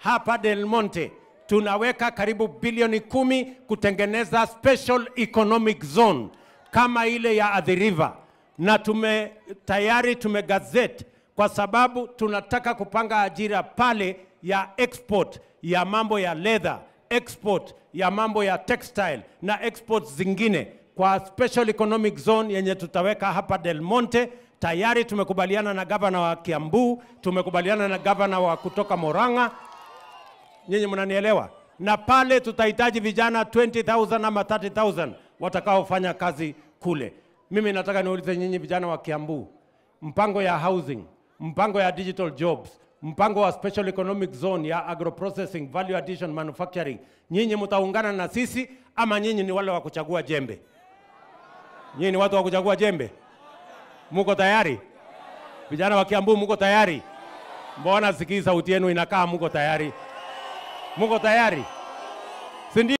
hapa Del Monte tunaweka karibu bilioni kumi kutengeneza special economic zone kama ile ya Athi River, na tume tayari tumegazette kwa sababu tunataka kupanga ajira pale ya export ya mambo ya leather, export ya mambo ya textile na exports zingine kwa special economic zone yenye tutaweka hapa Del Monte. Tayari tumekubaliana na gavana wa Kiambu, tumekubaliana na gavana wa kutoka Moranga, nyinyi mnanielewa? Na pale tutahitaji vijana 20,000 ama 30,000 watakaofanya kazi kule. Mimi nataka niulize nyinyi vijana wa Kiambu, mpango ya housing, mpango ya digital jobs, mpango wa special economic zone ya agro processing, value addition, manufacturing, nyinyi mtaungana na sisi ama nyinyi ni wale wa kuchagua jembe? Nyinyi ni watu wa kuchagua jembe? Muko tayari? Vijana wa Kiambu muko tayari? Mbona sikii sauti yenu inakaa muko tayari? Muko tayari? Si ndio?